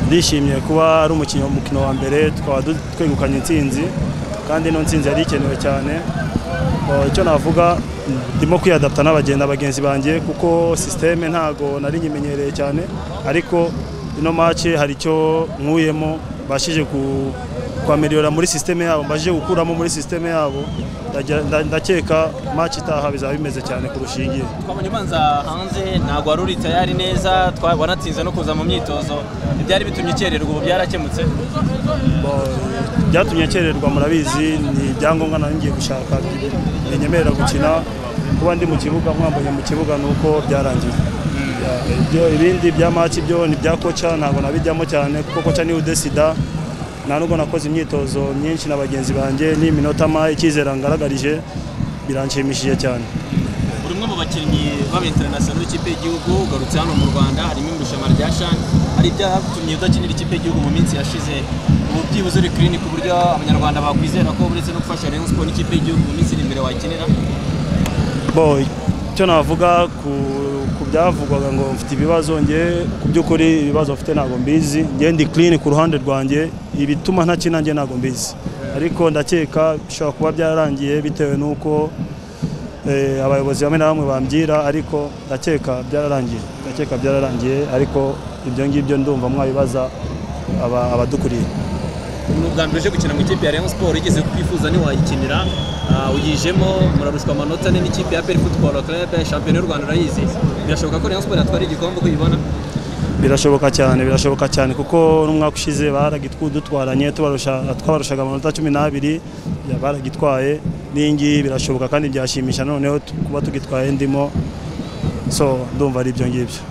ndishimye kuba ari umukino umukino wa mbere twaba twegukanye intsinzi kandi ino nsinzi yari ikenewe cyane Oh, icyo navuga ndimo kwiyadapta n'abagenda bagenzi banjye kuko sisiteme ntago nari nyimenyereye cyane ariko ino match hari icyo nkuyemo bashije ku kwameriyora muri sisiteme yabo mbashije gukuramo muri sisiteme yabo ndagira- nda- ndakeka match itaha bizaba bimeze cyane kurusha iyi ngiyi twabonye ubanza hanze ntabwo wari uri tayari neza twa- wanatsinze no kuza mu myitozo ibyari bitumye ukererwa ubu byarakemutse Bo- byatumye nkererwa murabizi ni ibyangombwa nari ngiye gushaka binyemerera gukina kuba ndi mu kibuga mwambaye mu kibuga ni uko byarangiye Ibyo- ibindi bya match byo ni bya koca ntabwo nabijyamo cyane kuko koca niwe udesida nta nubwo nakoze imyitozo myinshi na bagenzi banjye ni iminota ma icyizere ngaragarije biranshimishije cyane buri umwe mu bakinnyi b'abinterinasiyonali b'ikipe y'igihugu ugarutse hano mu rwanda harimo irushanwa rya shani hari ibyatumye udakinira ikipe y'igihugu mu minsi yashize ubu byibuze uri kirini ku buryo abanyarwanda bakwizera ko uretse no gufasha rayon sport n'ikipe y'igihugu mu minsi iri imbere wakinira bo icyo navuga ku ku byavugwaga ngo mfite ibibazo nge ku by'ukuri ibibazo mfite ntabwo mbizi nge ndi clean ku ruhande rwanjye ibituma ntakina nge ntabwo mbizi ariko ndakeka bishobora kuba byararangiye bitewe n'uko eh, abayobozi bamwe na bamwe bambwira ariko ndakeka byararangiye ndakeka byararangiye ariko ibyo ngibyo ndumva mwabibaza aba- abadukuriye ni ubwa mbere uje gukina mu ikipe ya rayon sport igeze kwifuza ntiwayikinira Ah, uyijemo murarushwa amanota ane n'ikipe ya peri futuboro kerebe shampiyona y'u rwanda urayizi birashoboka ko rayon sport yatwara igikombe uko uyibona birashoboka cyane birashoboka cyane kuko n'umwaka ushize baragitwudutwaranye twabarushaga amanota cumi n'abiri ya- baragitwaye n'iyi ngiyi birashoboka kandi byashimisha noneho tu- kuba tugitwaye ndimo so ndumva ari ibyo ngibyo